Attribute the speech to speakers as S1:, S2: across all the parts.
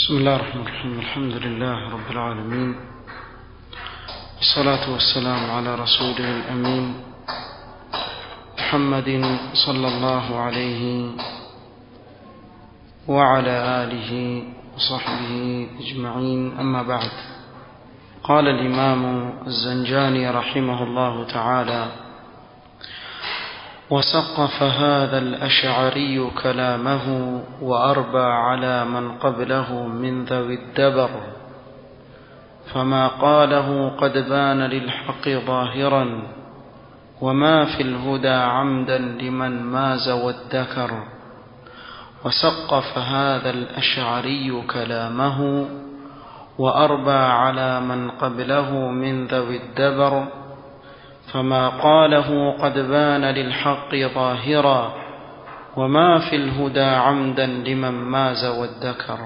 S1: بسم الله الرحمن الرحيم الحمد لله رب العالمين والصلاة والسلام على رسوله الأمين محمد صلى الله عليه وعلى آله وصحبه أجمعين أما بعد قال الإمام الزنجاني رحمه الله تعالى وسقف هذا الأشعري كلامه وأربى على من قبله من ذوي الدبر فما قاله قد بان للحق ظاهرا وما في الهدى عمدا لمن ماز وادكر وسقف هذا الأشعري كلامه وأربى على من قبله من ذوي الدبر فما قاله قد بان للحق ظاهرا وما في الهدى عمدا لمن ماز وادكر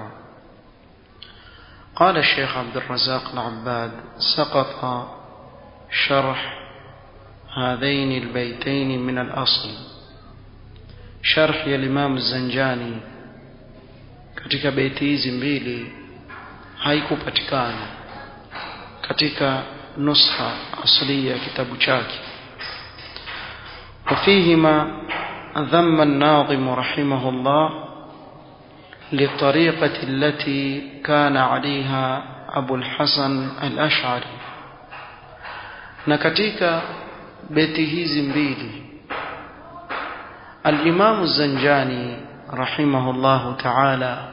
S1: قال الشيخ عبد الرزاق العباد سقط شرح هذين البيتين من الأصل شرح ya Imam Zanjani katika beti hizi mbili haikupatikana katika nusha asli ya kitabu chake وفيهما ذم الناظم رحمه الله للطريقة التي كان عليها أبو الحسن الأشعري na katika beti hizi mbili الإمام الزنجاني رحمه الله تعالى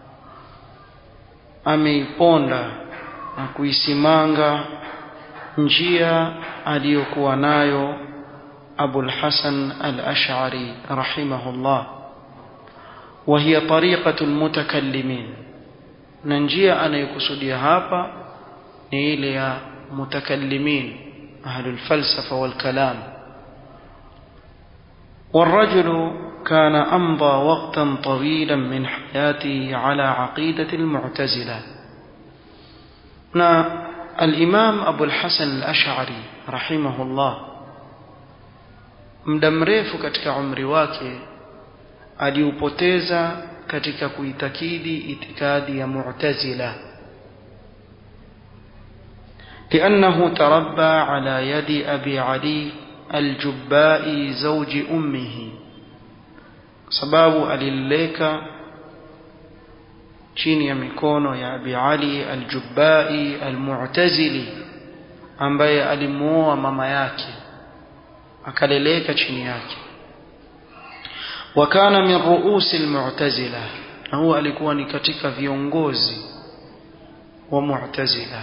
S1: ameiponda na kuisimanga njia aliyokuwa nayo Abul Hasan al-Ash'ari rahimahullah wa hiya tariqatu al-mutakallimin na njia anayokusudia hapa ni ile ya mutakallimin ahlul falsafa wal kalam والرجل كان أمضى وقتا طويلا من حياته على عقيدة المعتزلة الإمام أبو الحسن الأشعري رحمه الله muda mrefu katika umri wake aliupoteza katika kuitakidi itikadi ya mu'tazila لأنه تربى على يد أبي علي الجبائي زوج أمه sababu alileka chini ya mikono ya Abi Ali al-Jubbai al-Mu'tazili ambaye alimuoa mama yake akaleleka chini yake wakana min ruusi al-Mu'tazila na huwa alikuwa ni katika viongozi wa Mu'tazila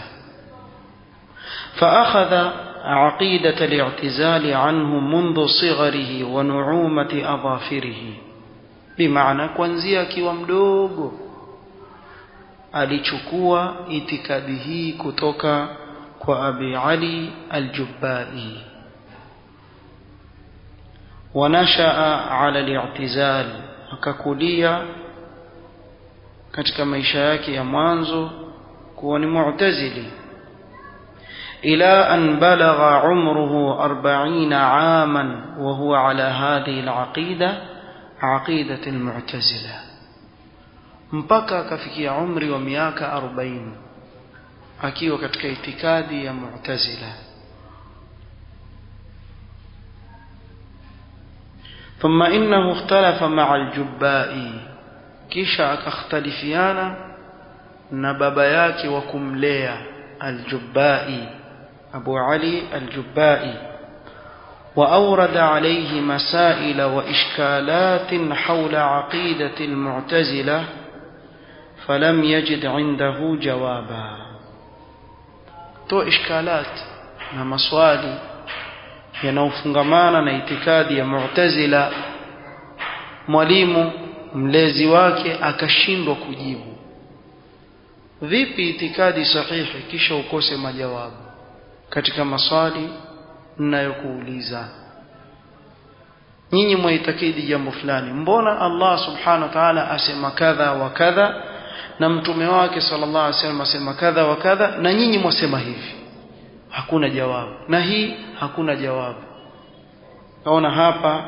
S1: فأخذ عقيدة الاعتزال عنه منذ صغره ونعومة أظافره بمعنى kuanzia akiwa mdogo alichukua itikadi hii kutoka kwa Abi Ali al-Jubbai wanashaa ala al-i'tizal akakulia katika maisha yake ya mwanzo kuwa ni mu'tazili إلى أن بلغ عمره أربعين عاما وهو على هذه العقيدة عقيدة المعتزلة mpaka akafikia umri wa miaka 40 akiwa katika itikadi ya mu'tazila ثم انه اختلف مع الجبائي kisha akakhtalifiana na baba yake wa kumlea الجبائي أبو علي الجبائي وأورد عليه مسائل وإشكالات حول عقيدة المعتزلة فلم يجد عنده جوابا تو إشكالات na maswali yanayofungamana na itikadi ya Mu'tazila mwalimu mlezi wake akashindwa kujibu vipi itikadi sahihi kisha ukose majawabu katika maswali ninayokuuliza nyinyi mwaitakidi jambo fulani mbona Allah subhanahu wa ta'ala asema kadha wa kadha na mtume wake sallallahu alaihi wasallam asema kadha wa kadha na nyinyi mwasema hivi hakuna jawabu na hii hakuna jawabu naona hapa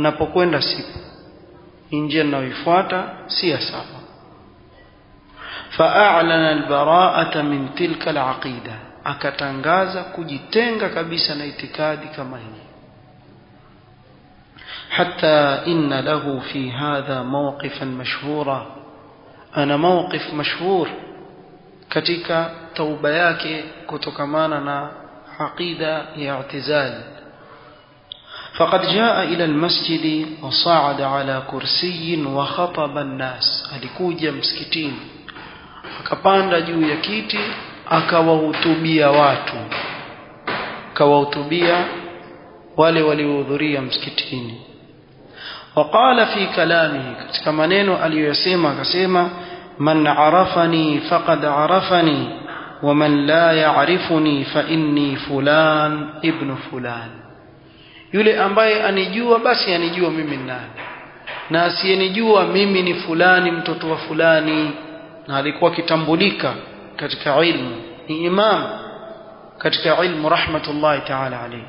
S1: ninapokwenda sipo njia ninayoifuata si ya sawa فأعلن البراءة من تلك العقيدة akatangaza kujitenga kabisa na itikadi kama hii حتى إن له في هذا موقفا مشهورا أنا موقف مشهور katika tauba yake kutokamana na aqida ya i'tizal فقد جاء إلى المسجد وصعد على كرسي وخطب الناس alikuja msikitini akapanda juu ya kiti akawahutubia watu akawahutubia wale waliohudhuria msikitini وقال في كلامه katika maneno aliyosema akasema man arafani faqad arafani ومن لا يعرفني فإني فلان ابن فلان yule ambaye anijua basi anijua mimi nani na asiyenijua mimi ni fulani mtoto wa fulani na alikuwa kitambulika katika ilmu ni imam katika ilmu rahmatullahi ta'ala alayhi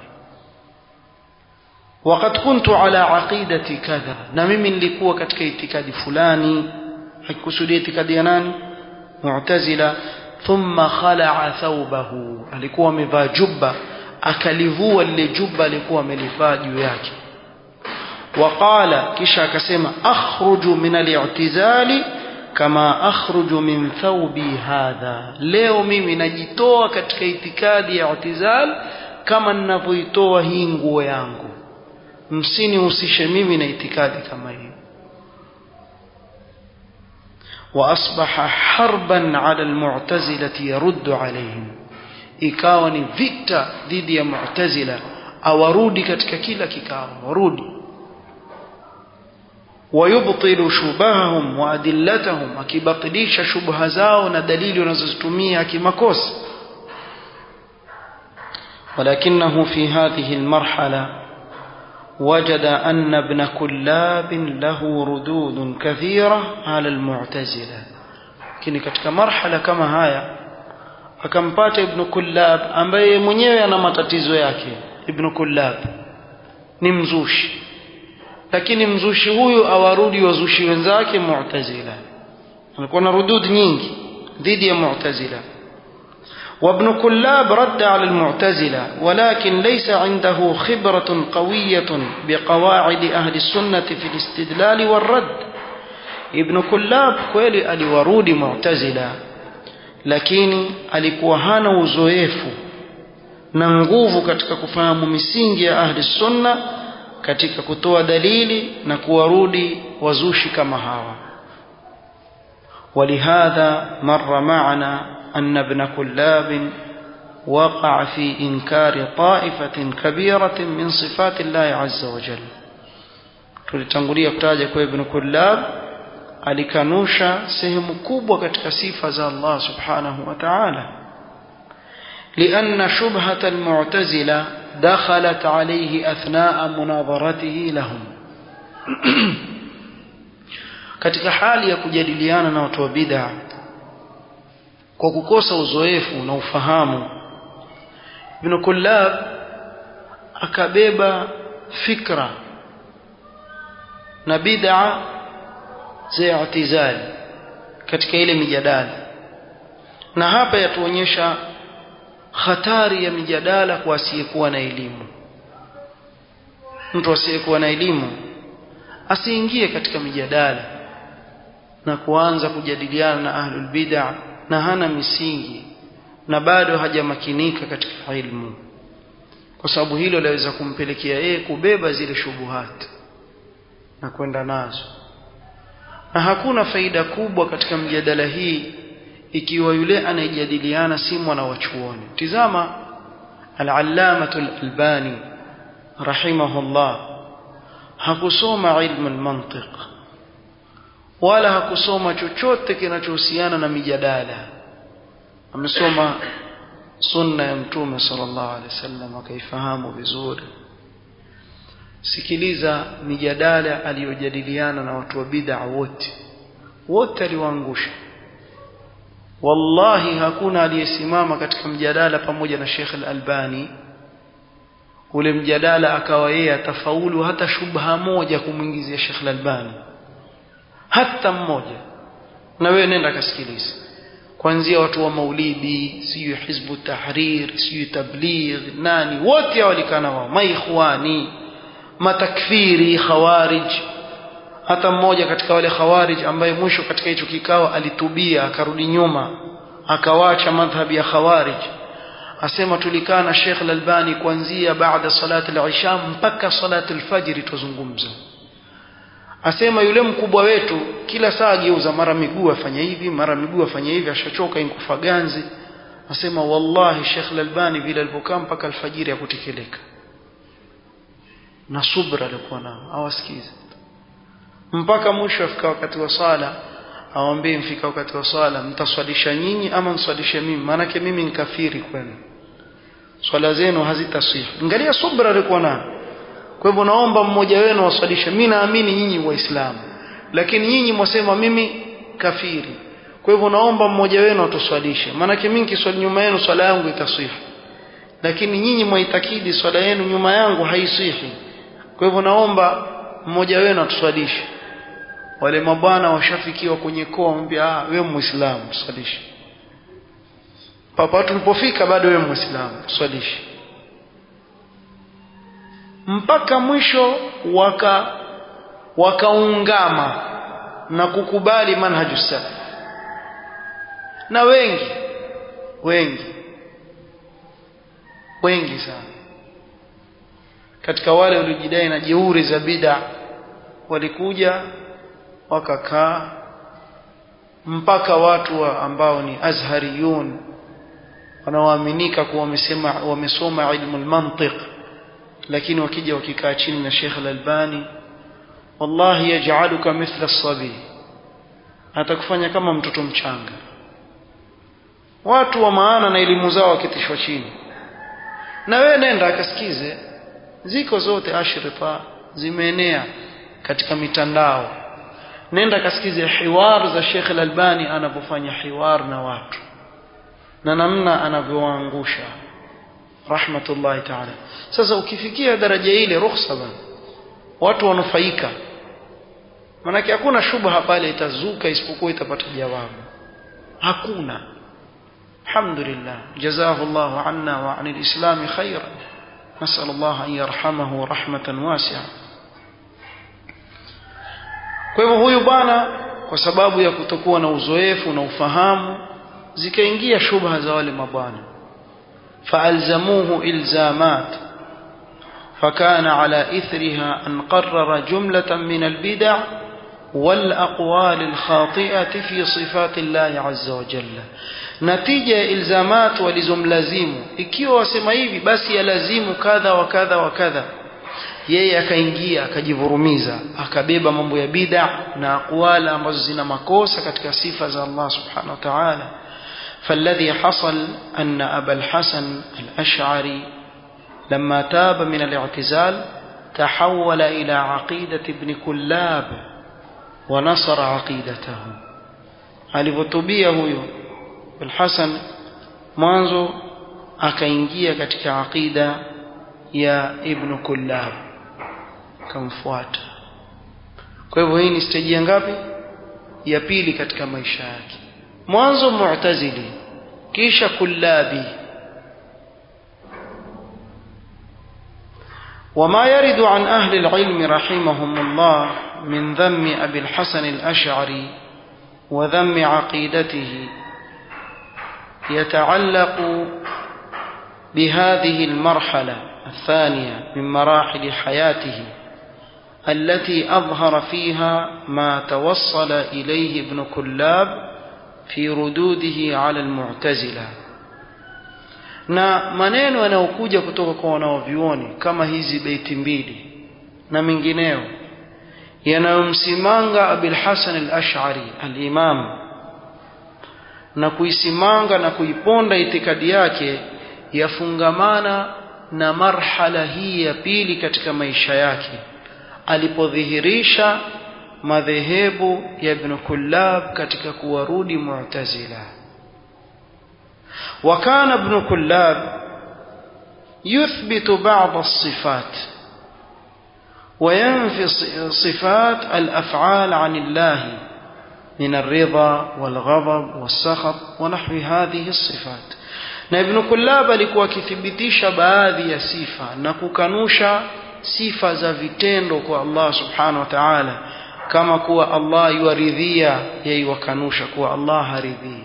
S1: وقد كنت على عقيدة كذا na mimi nilikuwa katika itikadi fulani hakikusudia itikadi ya nani mu'tazila thumma khala'a thawbahu alikuwa amevaa jubba akalivua lile jubba alikuwa amelivaa juu yake waqala kisha akasema akhruju min al-i'tizali kama akhruju min thawbi hadha leo mimi najitoa katika itikadi ya i'tizal kama ninavyoitoa hii nguo yangu msinihusishe mimi na itikadi kama hiyo واصبح حربا على المعتزله يرد عليهم ikawa ni vita dhidi ya mu'tazila awarudi katika kila kikao warudi wayubtilu shubahahum wa adillatahum akibatilisha shubha zao na dalili wanazozitumia kimakosa ولكنه في هذه المرحله وجد أن ابن كلاب له ردود كثيرة على المعتزلة lakini katika marhala kama haya akampata ibn kullab ambaye mwenyewe ana matatizo yake ibn kullab ni mzushi lakini mzushi huyu awarudi wazushi wenzake mu'tazila alikuwa na rudud nyingi dhidi ya mu'tazila وابن كلاب رد على المعتزلة ولكن ليس عنده خبرة قوية بقواعد أهل السنة في الاستدلال والرد ابن كلاب kweli aliwarudi mu'tazila lakini alikuwa hana uzoefu na nguvu katika kufahamu misingi ya ahli sunna katika kutoa dalili na kuwarudi wazushi kama hawa ولهذا مر معنا أن ابن كلاب وقع في إنكار طائفة كبيرة من صفات الله عز وجل tulitangulia kutaja kwa ibn kullab alikanusha sehemu kubwa katika sifa za Allah subhanahu wa ta'ala لأن شبهة المعتزلة دخلت عليه أثناء مناظرته لهم katika hali ya kujadiliana na watu wa bid'a kwa kukosa uzoefu na ufahamu Ibn Kullab akabeba fikra na bid'a za i'tizali katika ile mijadala na hapa yatuonyesha hatari ya mijadala kwa asiyekuwa na elimu mtu asiyekuwa na elimu asiingie katika mijadala na kuanza kujadiliana na ahlul bid'ah na hana misingi na bado hajamakinika katika ilmu kwa sababu hilo laweza kumpelekea yeye kubeba zile shubuhat na kwenda nazo na hakuna faida kubwa katika mjadala hii ikiwa yule anayejadiliana si mwana wa chuoni tizama al-allamatu al-albani rahimahullah hakusoma ilmu al-mantiq wala hakusoma chochote kinachohusiana na mijadala amesoma sunna ya mtume sallallahu alaihi wasallam akaifahamu vizuri sikiliza mijadala aliyojadiliana na watu wa bid'a wote wote aliwaangusha wallahi hakuna aliyesimama katika mjadala pamoja na Sheikh Al-Albani ule mjadala akawa yeye atafaulu hata shubha moja kumwingizia Sheikh Al-Albani hata mmoja na wewe nenda kasikilize kuanzia watu wa maulidi sijui hizbu tahrir sijui tabligh nani wote walikana wao maikhwani matakfiri khawarij hata mmoja katika wale khawarij ambaye mwisho katika hicho kikao alitubia akarudi nyuma akawacha madhhabi ya khawarij asema tulikaa na Sheikh Al-Albani kuanzia baada salati al-isha mpaka salati al-fajr tuzungumza asema yule mkubwa wetu kila saa geuza mara miguu afanya hivi mara miguu afanya hivi ashachoka inkufa ganzi asema wallahi Sheikh Al-Albani vile alipokaa mpaka alfajiri ya kutekeleka na subra alikuwa nao awasikize mpaka mwisho afika wakati wa sala awambie mfika wakati wa swala mtaswalisha nyinyi ama mswalishe mimi maanake mimi ni kafiri kwenu swala zenu hazitaswihi angalia subra alikuwa nayo kwa hivyo naomba mmoja wenu waswalishe mimi naamini nyinyi waislamu lakini nyinyi mwasema mimi kafiri kwa hivyo naomba mmoja wenu atuswalishe maanake mimi nikiswali nyuma yenu swala yangu itaswihi lakini nyinyi mwaitakidi swala yenu nyuma yangu haiswihi kwa hivyo naomba mmoja wenu atuswalishe wale mabwana washafikiwa kwenye koa mbia ah wewe muislamu tuswalishe papa tulipofika bado wewe muislamu tuswalishe mpaka mwisho waka wakaungama na kukubali manhaju salaf na wengi wengi wengi sana katika wale waliojidai na jeuri za bid'a walikuja wakakaa mpaka watu wa ambao ni azhariyun wanaoaminika kuwa wamesema wamesoma ilmu almantiq lakini wakija wakikaa chini na Sheikh Al-Albani wallahi yaj'aluka mithla as-sabi atakufanya kama mtoto mchanga watu wa maana na elimu zao wakitishwa chini na wewe nenda akasikize ziko zote ashrita zimeenea katika mitandao nenda kasikize hiwar za Sheikh Al-Albani anapofanya hiwar na watu na namna anavyowaangusha rahmatullahi ta'ala sasa ukifikia daraja ile ruhusa bana watu wanufaika manake hakuna shubha pale itazuka isipokuwa itapata jawabu hakuna alhamdulillah jazahu Allah anna wa anil islam khairan nasal Allah an yarhamahu rahmatan wasi'a kwa hivyo huyu bwana kwa sababu ya kutokuwa na uzoefu na ufahamu zikaingia shubha za wale mabwana فألزموه إلزامات فكان على إثرها أن قرر جملة من البدع والأقوال الخاطئة في صفات الله عز وجل نتيجة إلزامات ولزم لازم ikiwa wasema hivi basi yalazimu kadha wa kadha wa kadha yeye akaingia akajivurumiza akabeba mambo ya bid'a na aqwala ambazo zina makosa katika sifa za Allah subhanahu wa ta'ala فالذي حصل أن أبا الحسن الأشعري لما تاب من الاعتزال تحول إلى عقيدة ابن كلاب ونصر عقيدته alivyotubia huyo Al-Hasan mwanzo akaingia katika aqida ya Ibn Kullab kamfuata kwa hivyo hii ni stage ya ngapi ya pili katika maisha yake mwanzo mu'tazili kisha kullabi وما يرد عن أهل العلم رحمهم الله من ذم أبي الحسن الأشعري وذم عقيدته يتعلق بهذه المرحلة الثانية من مراحل حياته التي أظهر فيها ما توصل إليه ابن كلاب في ردوده على المعتزلة na maneno yanayokuja kutoka kwa wanaovyuoni kama hizi beiti mbili na mengineo yanayomsimanga Abil Hasan al-Ash'ari al-Imam na kuisimanga na kuiponda itikadi yake yafungamana na marhala hii ya pili katika maisha yake alipodhihirisha madhehebu ya Ibn Kullab katika kuwarudi Mu'tazila وكان ابن كلاب يثبت بعض الصفات وينفي صفات الأفعال عن الله من الرضا والغضب والسخط ونحو هذه الصفات na ibn kullab alikuwa akithibitisha baadhi ya sifa na kukanusha sifa za vitendo kwa Allah subhanahu wa ta'ala kama kuwa Allah yuaridhia yeye wakanusha kuwa Allah haridhii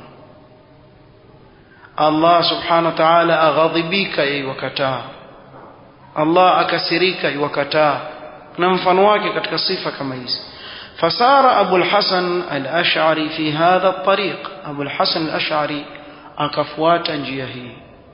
S1: Allah subhanahu wa ta'ala aghadhibika yeye wakataa Allah akasirika iwakataa na mfano wake katika sifa kama hizi فسار أبو الحسن الأشعري في هذا الطريق أبو الحسن الأشعري أكفوات جيهي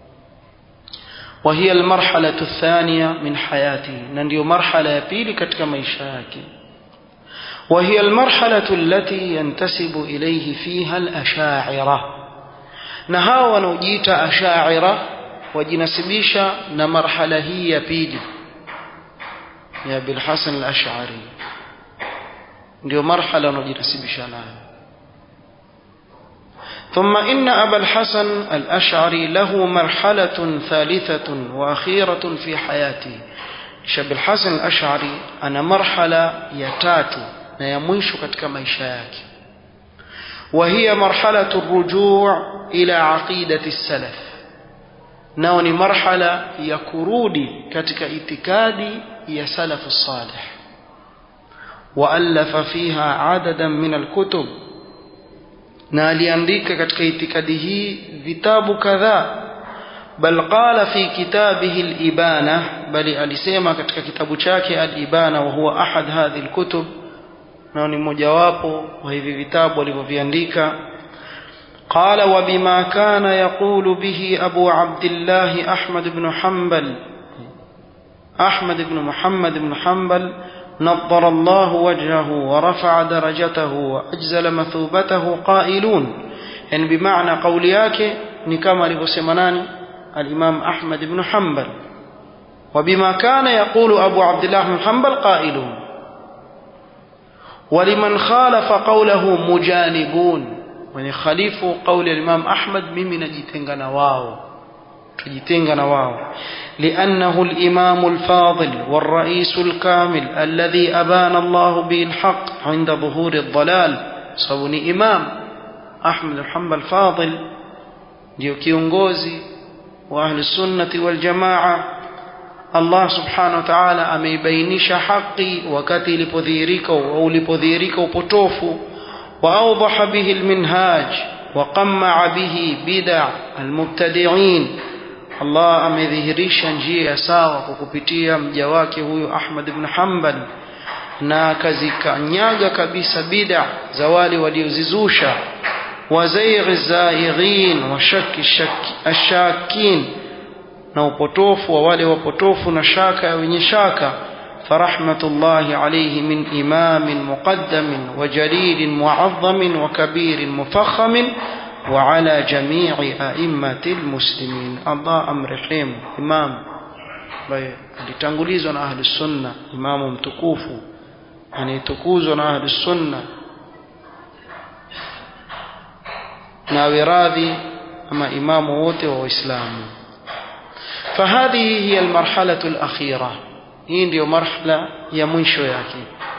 S1: وهي المرحلة الثانية من حياته نندي مرحلة يبيل كتك ميشاك وهي المرحلة التي ينتسب إليه فيها الأشاعرة نهاو نجيت أشاعرة وجنسبيشا نمرحلة هي يبيل يا أبي الحسن الأشعري ndio marhala unajinasibisha nayo ثم إن أبا الحسن الأشعري له مرحلة ثالثة وأخيرة في حياته شاب الحسن الأشعري أنا مرحلة يتاتو نيمويش كتك ميشاك وهي مرحلة الرجوع إلى عقيدة السلف نوني مرحلة يكرودي كتك اتكادي يا سلف الصالح وألف فيها عددا من الكتب na aliandika katika itikadi hii vitabu kadhaa bal qala fi kitabihi al-ibana bali alisema katika kitabu chake al-ibana wa huwa ahad hadhi al-kutub na ni mojawapo wa hivi vitabu alivyoviandika قال وبما كان يقول به أبو عبد الله أحمد بن حنبل أحمد بن محمد بن حنبل نظر الله وجهه ورفع درجته وأجزل مثوبته قائلون يعني بمعنى قول yake ni kama alivyosema nani الإمام أحمد بن حنبل وبما كان يقول أبو عبد الله بن حنبل قائلون ولمن خالف قوله مجانبون من خليف قول الإمام أحمد ممن نجتنغنا واو تجتنغنا واو لأنه الإمام الفاضل والرئيس الكامل الذي أبان الله به الحق عند ظهور الضلال صوني إمام أحمد محمد الفاضل ndio kiongozi wa ahli sunnati wal jamaa Allah subhanahu wa ta'ala ameibainisha haki wakati ilipodhihirika au ulipodhihirika upotofu wa awdaha bihi alminhaj wa qamma bihi bid'a almubtadi'in Allah amedhihirisha njia sawa kwa kupitia mja wake huyu Ahmad ibn Hanbal na akazikanyaga kabisa bid'a za wale waliozizusha وزيغ الزائغين وشك الشك الشاكين na upotofu wa wale wapotofu na shaka ya wenye shaka فرحمة الله عليه من إمام مقدم وجليل معظم وكبير مفخم وعلى جميع أئمة المسلمين الله أمرحيم إمام alitangulizwa na ahli sunna imamu mtukufu anayetukuzwa na ahli sunna na wiradhi ama imamu wote wa waislamu فهذه هي المرحلة الأخيرة hii ndio marhala ya mwisho yake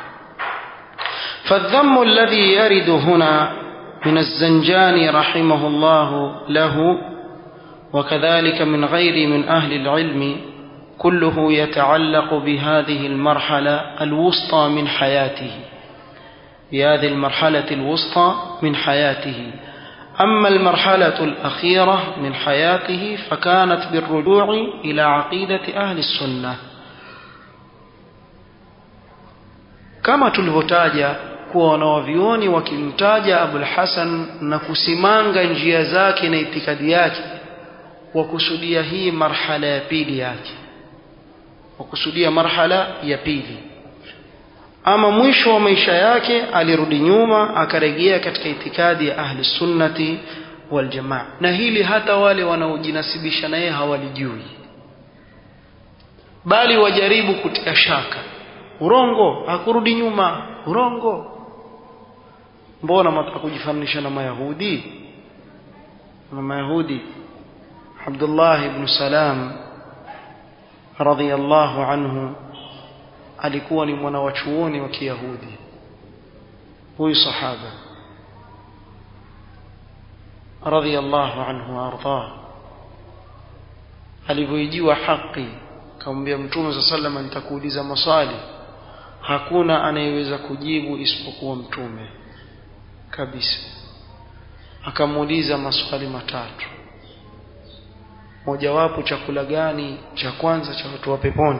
S1: فالذم الذي يرد هنا من الزنجاني رحمه الله له وكذلك من غير من أهل العلم كله يتعلق بهذه المرحلة الوسطى من حياته بهذه المرحلة الوسطى من حياته أما المرحلة الأخيرة من حياته فكانت بالرجوع إلى عقيدة أهل السنة kama tulivyotaja kuwa wanawavyuoni wakimtaja Abul Hasan na kusimanga njia zake na itikadi yake wakusudia hii marhala ya pili yake wakusudia marhala ya pili ama mwisho wa maisha yake alirudi nyuma akarejea katika itikadi ya ahli sunnati wal jamaa na hili hata wale wanaojinasibisha naye hawalijui bali wajaribu kutia shaka urongo hakurudi nyuma urongo mbona mtaka kujifananisha na mayahudi na mayahudi Abdullah ibn Salam radhiyallahu anhu alikuwa ni mwana wa chuoni wa Kiyahudi huyu sahaba radhiyallahu anhu wardah alivyoijiwa haki akamwambia mtume sa salama nitakuuliza maswali hakuna anayeweza kujibu isipokuwa mtume kabisa akamuuliza maswali matatu mojawapo chakula gani cha kwanza cha watu wa peponi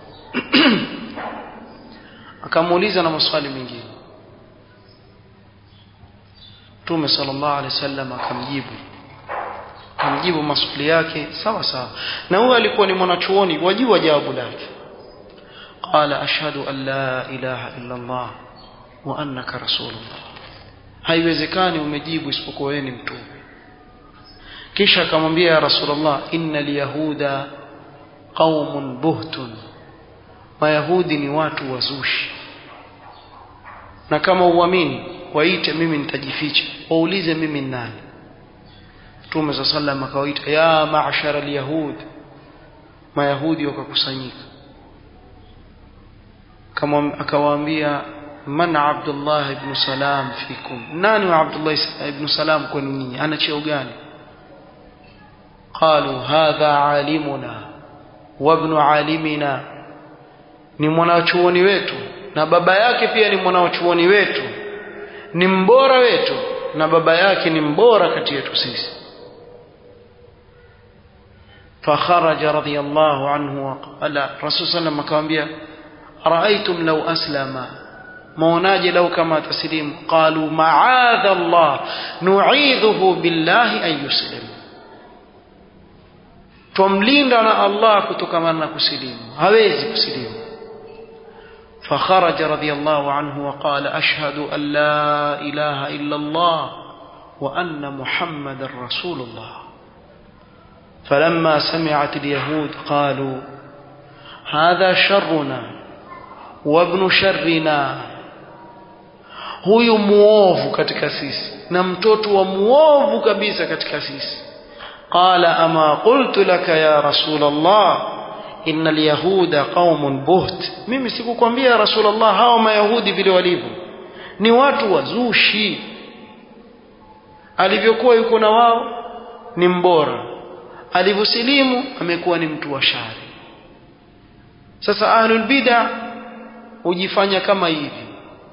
S1: akamuuliza na maswali mengine Mtume sallallahu alaihi wasallam akamjibu akamjibu maswali yake sawa sawa na huyo alikuwa ni mwanachuoni wajua jawabu lake qala ashhadu an la ilaha illa Allah wa annaka rasulullah haiwezekani umejibu isipokuwa wewe ni mtume kisha akamwambia ya rasulullah innal yahuda qaumun buhtun mayahudi ni watu wazushi na kama uamini waite mimi nitajificha waulize mimi ni nani Mtume sa sallam akawaita ya ma'shara al-yahud mayahudi wakakusanyika kama akawaambia man Abdullah ibn Salam fikum nani wa Abdullah ibn Salam kwenu nyinyi ana cheo gani qalu hadha alimuna wa ibn alimina ni mwanachuoni wetu na baba yake pia ni mwanachuoni wetu ni mbora wetu na baba yake ni mbora kati yetu sisi فخرج رضي الله عنه وقال الرسول صلى الله عليه وسلم akamwambia أرأيتم لو أسلم موناج لو كما تسليم قالوا معاذ الله نعيذه بالله أن يسلم twamlinda na Allah kutokamana na kusilimu hawezi kusilimu فخرج رضي الله عنه وقال أشهد أن لا إله إلا الله وأن محمد رسول الله فلما سمعت اليهود قالوا هذا شرنا وابن شرنا huyu muovu katika sisi na mtoto wa muovu kabisa katika sisi qala ama qultu laka ya rasul allah inna alyahuda qaumun buht mimi sikukwambia ya rasul allah hawa mayahudi vile walivyo ni watu wazushi alivyokuwa yuko na wao ni mbora alivyosilimu amekuwa ni mtu wa shari sasa ahlul bid'a hujifanya kama hivi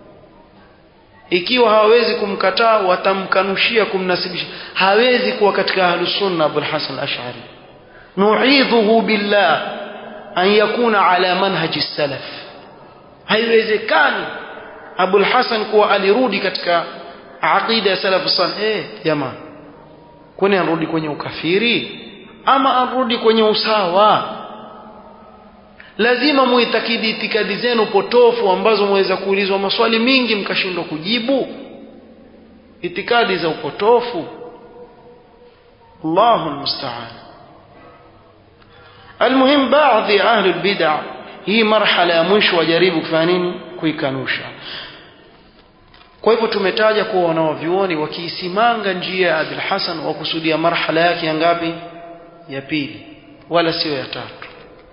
S1: ikiwa hawawezi kumkataa watamkanushia kumnasibisha hawezi kuwa katika ahlus sunna abul hasan al-ash'ari nu'idhuhu billah an yakuna ala manhaji salaf haiwezekani abul hasan kuwa alirudi katika aqida ya salaf salih eh jamaa kwani anarudi kwenye ukafiri ama arudi kwenye usawa lazima muitakidi itikadi zenu potofu ambazo mweza kuulizwa maswali mingi mkashindwa kujibu itikadi za upotofu Allahu musta'an almuhim baadhi ya ahli albid'a hii marhala ya mwisho wajaribu kufanya nini kuikanusha kwa hivyo tumetaja kuwa wanaovyuoni wakiisimanga njia ya Abul Hasan wakusudia marhala yake ya ngapi ya pili wala sio ya tatu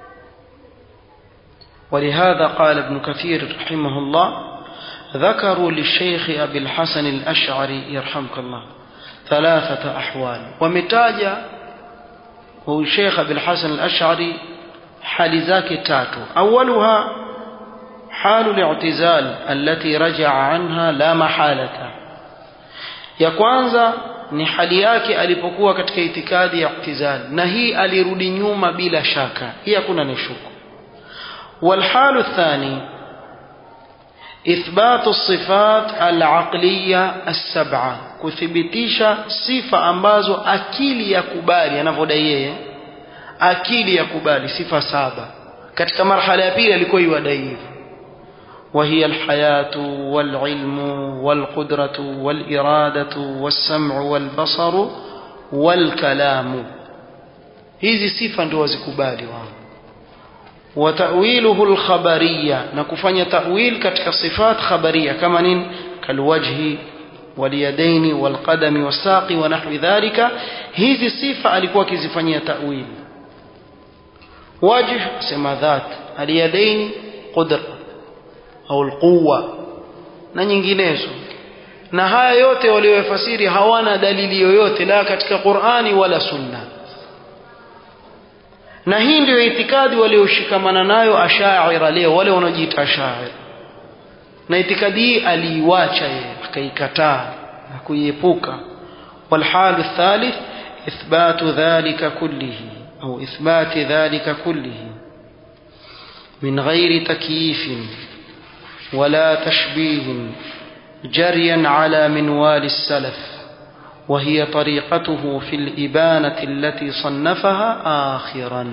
S1: ولهذا قال ابن كثير رحمه الله ذكروا للشيخ أبي الحسن الأشعري يرحمك الله ثلاثة أحوال ومتاجة هو الشيخ أبي الحسن الأشعري حال ذاك تاتو أولها حال الاعتزال التي رجع عنها لا محالة ya kwanza ni hali yake alipokuwa katika itikadi ya i'tizal na hii alirudi nyuma bila shaka hii hakuna nishuku والحال الثاني إثبات الصفات العقلية السبعة كثبتيشا صفة أمبازو أكيل يكبالي أنا فدايه أكيل يكبالي صفة سابة katika marhala ya pili alikuwa yuadai hivyo وهي الحياة والعلم والقدرة والإرادة والسمع والبصر والكلام hizi sifa ndio wazikubali wao وتأويله الخبرية نكفanya تأويل katika صفات خبرية كما نين كالوجه واليدين والقدم والساق ونحو ذلك hizi sifa alikuwa akizifanyia ta'wil wajh sema dhat aliyadaini qudra au alquwa na nyinginezo na haya yote walioyafasiri hawana dalili yoyote la katika Qur'ani wala Sunna na hii ndio itikadi walioshikamana nayo ashaira leo wale wanaojiita ashaira na itikadi hii aliiwacha yeye akaikataa na kuiepuka والحال الثالث إثبات ذلك كله أو إثبات ذلك كله من غير تكييف ولا تشبيه جريا على منوال السلف وهي طريقته في الإبانة التي صنفها آخرا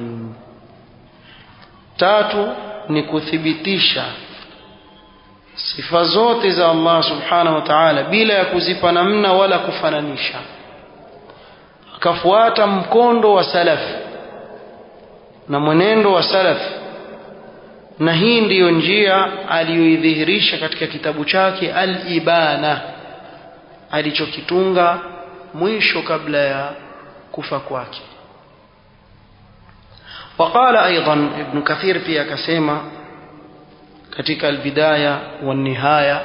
S1: تاتو نكثبتيشا sifa zote za Allah subhanahu wa ta'ala bila ya kuzipa namna wala kufananisha akafuata mkondo wa salaf na mwenendo wa salaf na hii ndiyo njia aliyoidhihirisha katika kitabu chake al-Ibana alichokitunga mwisho kabla ya kufa kwake وقال ايضا ابن كثير pia akasema katika albidaya والنهايه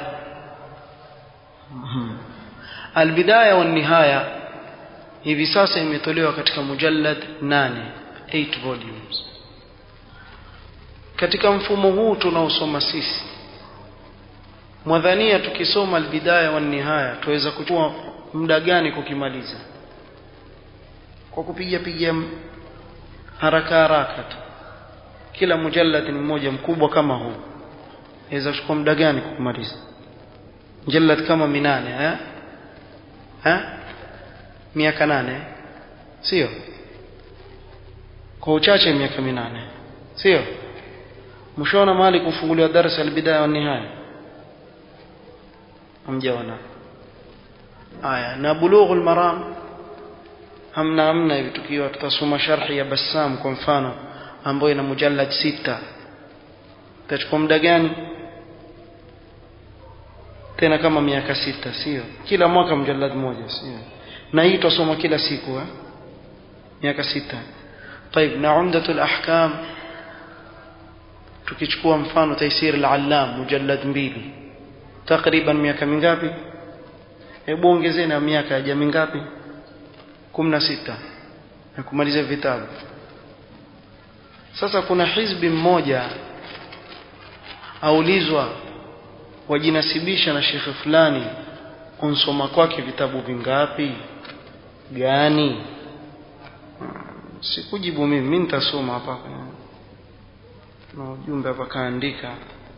S1: albidaya والنهايه hivi sasa imetolewa katika mujallad 8 8 volumes katika mfumo huu tunaosoma sisi mwadhania tukisoma albidaya wa nihaya tuweza kuchukua muda gani kukimaliza kwa kupiga piga haraka haraka tu kila mujallad ni mmoja mkubwa kama huu inaweza kuchukua muda gani kumaliza mujallad kama minane eh eh miaka nane sio kwa uchache miaka minane sio mshaona mahali kufunguliwa darasa albidaya wa nihaya hamjaona aya na bulughul maram hamna hamna hivi tukiwa tutasoma sharhi ya Bassam kwa mfano ambayo ina mujallad sita itachukua muda gani tena kama miaka sita sio kila mwaka mjallad moja sio na hii tutasoma kila siku eh miaka sita طيب na umdatul ahkam tukichukua mfano taisir al-allam mujallad mbili takriban miaka mingapi hebu ongezeni na miaka ya jamii ngapi 16 na kumaliza vitabu sasa kuna hizbi mmoja aulizwa wajinasibisha na shekhe fulani unsoma kwake vitabu vingapi gani sikujibu mimi mimi nitasoma hapa na ujumbe hapa kaandika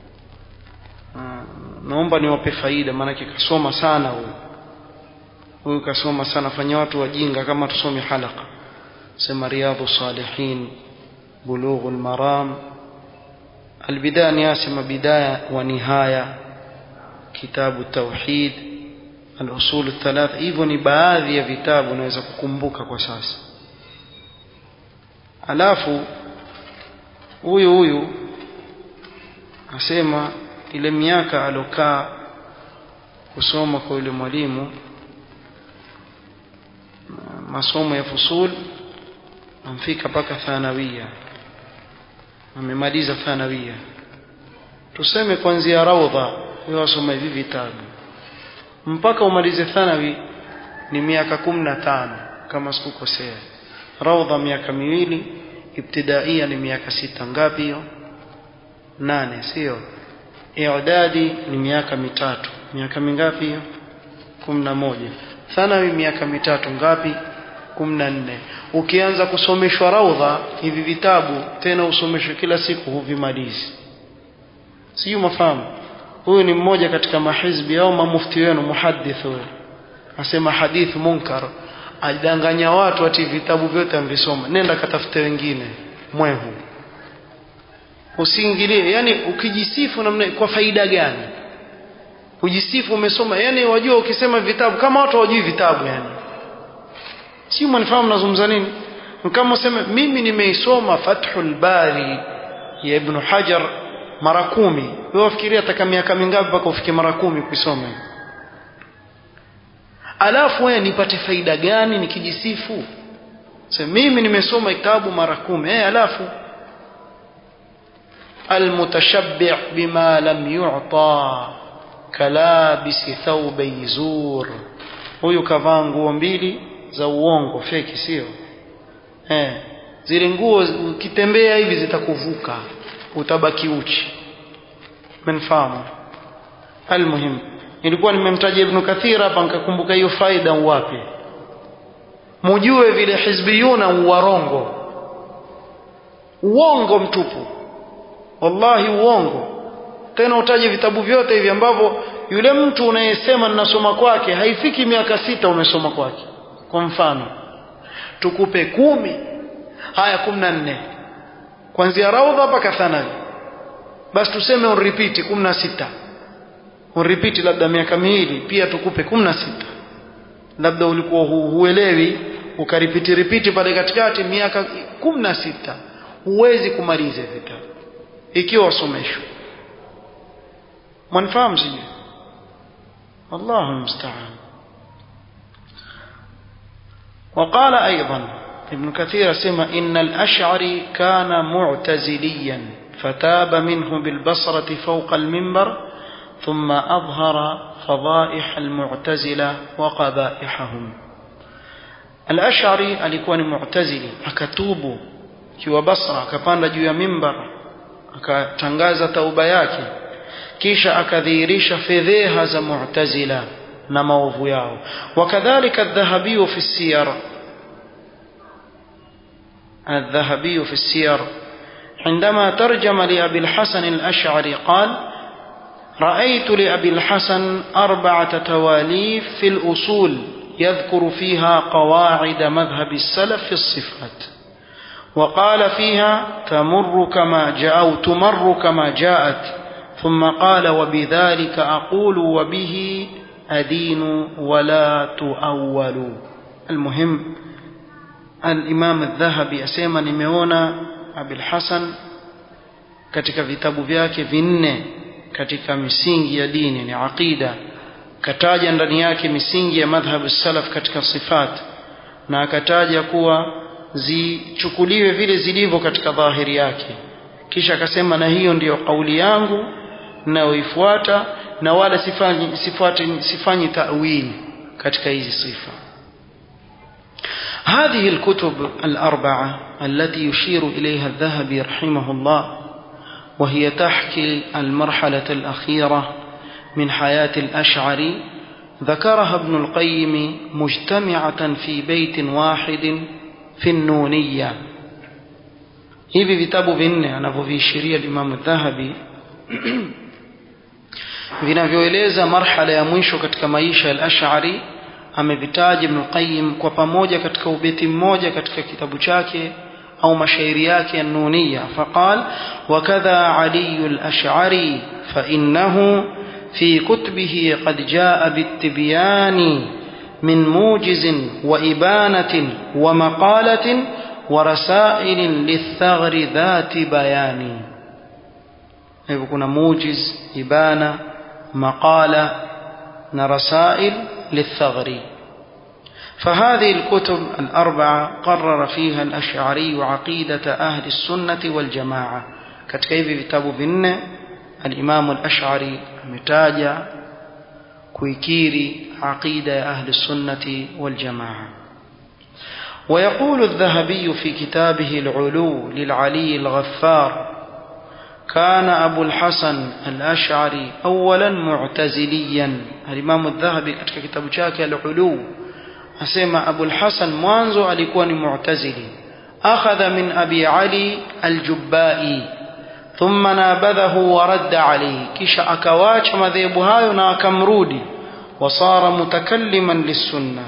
S1: naomba niwape faida maanake kasoma sana huyu huyu kasoma sana fanya watu wajinga kama tusome halaka sema riyadhu salihin bulughul maram albidaya ni asema bidaya wa nihaya kitabu tauhid al-usul thalatha hivyo ni baadhi ya vitabu naweza kukumbuka kwa sasa alafu huyu huyu asema ile miaka alokaa kusoma kwa yule mwalimu masomo ya fusul amfika mpaka thanawia amemaliza thanawia tuseme kuanzia raudha wewe wasoma hivi vitabu mpaka umalize thanawi ni miaka kumi na tano kama sikukosea raudha miaka miwili ibtidaia ni miaka sita ngapi hiyo nane sio i'dadi ni miaka mitatu miaka mingapi hiyo kumi na moja thanawi miaka mitatu ngapi kumi na nne ukianza kusomeshwa raudha hivi vitabu tena usomeshwe kila siku huvimalizi sijui mafahamu huyu ni mmoja katika mahizbi au mamufti wenu muhadith huyu asema hadith munkar adanganya watu ati vitabu vyote amvisoma nenda katafute wengine mwehu usiingilie yani ukijisifu namna kwa faida gani kujisifu umesoma yani wajua ukisema vitabu kama watu hawajui vitabu yani si mnifahamu nazungumza nini kama useme mimi nimeisoma Fathul Bari ya Ibn Hajar mara kumi wewe wafikiria ataka miaka mingapi mpaka ufike mara kumi kuisoma alafu wewe nipate faida gani nikijisifu sema mimi nimesoma kitabu mara kumi eh alafu المتشبع بما لم يعطى kalabisi thawbai zur huyu kavaa nguo mbili za uongo feki sio eh zile nguo ukitembea hivi zitakuvuka utabaki uchi mnafahamu almuhim nilikuwa nimemtaja ibn kathir hapa nikakumbuka hiyo faida wapi mujue vile hizbiyuna uwarongo uongo mtupu wallahi uongo tena utaje vitabu vyote hivi ambavyo yule mtu unayesema ninasoma kwake haifiki miaka sita umesoma kwake kwa mfano tukupe kumi haya kumi na nne kuanzia raudha mpaka thanawi basi tuseme unripiti kumi na sita unripiti labda miaka miwili pia tukupe kumi na sita labda ulikuwa hu, huelewi ukaripiti ripiti pale katikati miaka kumi na sita huwezi kumaliza vitabu ikiwa wasomeshwa mwanifahamu sijui allahu lmustaan وقال أيضا ابن كثير سمى إن الأشعري كان معتزليا فتاب منه بالبصرة فوق المنبر ثم أظهر فضائح المعتزلة وقبائحهم الأشعري alikuwa ni mu'tazili akatubu kiwa Basra akapanda juu ya mimbar akatangaza tauba yake kisha akadhihirisha fedheha za mu'tazila na maovu yao wakadhalika adh-dhahabi fi siyar الذهبي في السير عندما ترجم لأبي الحسن الأشعري قال رأيت لأبي الحسن أربعة تواليف في الأصول يذكر فيها قواعد مذهب السلف في الصفات وقال فيها تمر كما جاء أو تمر كما جاءت ثم قال وبذلك أقول وبه أدين ولا تؤول المهم الإمام الذهبي أسيما نميونا أبي الحسن katika vitabu vyake vinne katika misingi ya dini ni aqida kataja ndani yake misingi ya madhhabu salaf katika sifat na akataja kuwa zichukuliwe vile zilivyo katika dhahiri yake kisha akasema na hiyo ndiyo kauli yangu nayoifuata na wala sifanyi sifuati sifanyi ta'wil katika hizi sifa هذه الكتب الأربعة التي يشير إليها الذهبي رحمه الله وهي تحكي المرحلة الأخيرة من حياة الأشعري ذكرها ابن القيم مجتمعة في بيت واحد في النونية hivi vitabu vinne anavyoviishiria limamu dhahabi vinavyoeleza marhala ya mwisho katika maisha ya al-ash'ari amevitaja ibn qayyim kwa pamoja katika ubeti mmoja katika kitabu chake au mashairi yake ya nuniya faqal wakadha ali al-ash'ari fa innahu في كتبه قد جاء بالتبيان من موجز وإبانة ومقالة ورسائل للثغر ذات بيان يكون موجز إبانة مقالة رسائل للثغر فهذه الكتب الأربعة قرر فيها الأشعري عقيدة أهل السنة والجماعة كتكيف كتاب vinne الإمام الأشعري متاجا كويكيري عقيدة أهل السنة والجماعة ويقول الذهبي في كتابه العلو للعلي الغفار كان أبو الحسن الأشعري أولا معتزليا الإمام الذهبي katika kitabu chake العلو asema أبو الحسن mwanzo alikuwa ni mu'tazili أخذ من أبي علي الجبائي ثم نابذه ورد عليه kisha akawacha madhehebu hayo na akamrudi وصار متكلما للسنة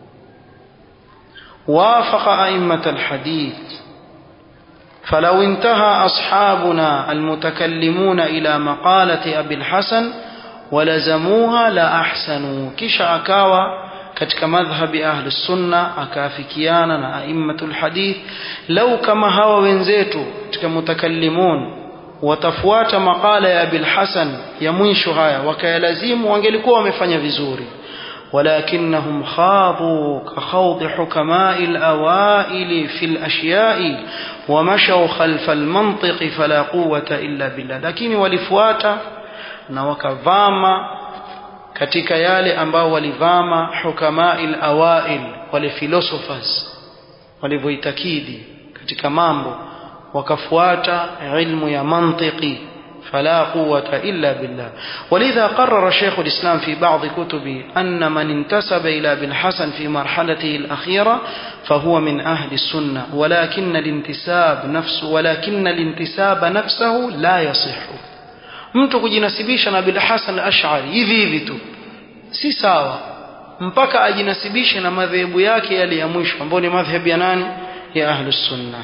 S1: وافق أئمة الحديث فلو انتهى أصحابنا المتكلمون إلى مقالة أبي الحسن ولزموها لأحسنوا كش أكاوى katika madhhabi ahli sunna akaafikiana na aimmatul hadith lau kama hawa wenzetu katika mutakallimun watafuata makala ya Abil Hasan ya mwisho haya wakayalazimu wangelikuwa wamefanya vizuri ولكنهم خاضوا كخوض حكماء الأوائل في الأشياء ومشوا خلف المنطق فلا قوة إلا بالله لكن ولفواتا na wakavama katika yale ambao walivama hukamail awail wale philosophers walivyoitakidi katika mambo wakafuata ilmu ya mantiki فلا قوة إلا بالله ولذا قرر شيخ الإسلام في بعض كتبه أن من انتسب إلى ابن حسن في مرحلته الأخيرة فهو من أهل السنة ولكن الانتساب نفسه ولكن الانتساب نفسه لا يصح mtu kujinasibisha na bilhasan al-ash'ari hivi hivi tu si sawa mpaka ajinasibishe na madhehebu yake yale ya mwisho ambayo ni madhhabu ya nani ya ahlus sunnah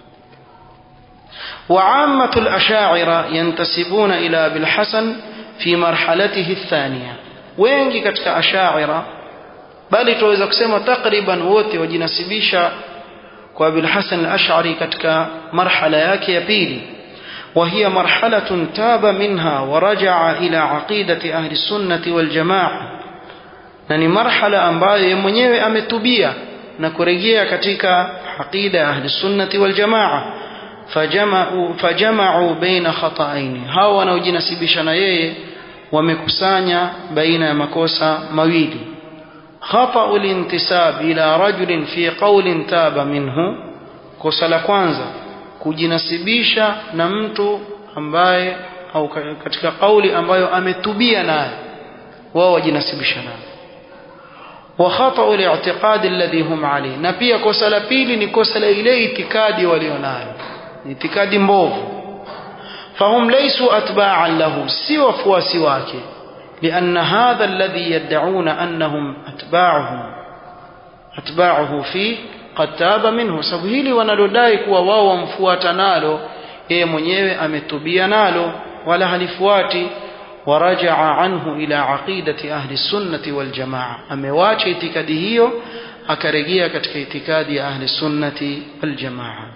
S1: وعامة الأشاعرة ينتسبون إلى أبي الحسن في مرحلته الثانية wengi katika ashaira bali tuweza kusema takriban wote wajinasibisha kwa Abil Hasan al-Ash'ari katika marhala yake ya pili وهي مرحلة تاب منها ورجع إلى عقيدة أهل السنة والجماعة na ni marhala ambayo yeye mwenyewe ametubia na kurejea katika aqida ya ahli sunnati wal jamaa fajama'u fajama'u baina khata'aini hawa wanaojinasibisha na yeye wamekusanya baina ya makosa mawili khata'u lintisab ila rajulin fi qawlin taba minhu kosa la kwanza kujinasibisha na mtu ambaye au katika kauli ambayo ametubia naye wao wajinasibisha naye wa khata'u al-i'tiqad alladhi hum alayhi na pia kosa la pili ni kosa la ile itikadi walionayo itikadi mbovu fahum laysu atba'an lahu si wafuasi wake لأن هذا الذي يدعون أنهم أتباعه أتباعه فيه قد تاب منه sababu hili wanalodai kuwa wao wamfuata nalo yeye mwenyewe ametubia nalo wala halifuati ورجع عنه إلى عقيدة أهل السنة والجماعة أمواجه اعتقاده أكرجية كتك اعتقاد أهل السنة والجماعة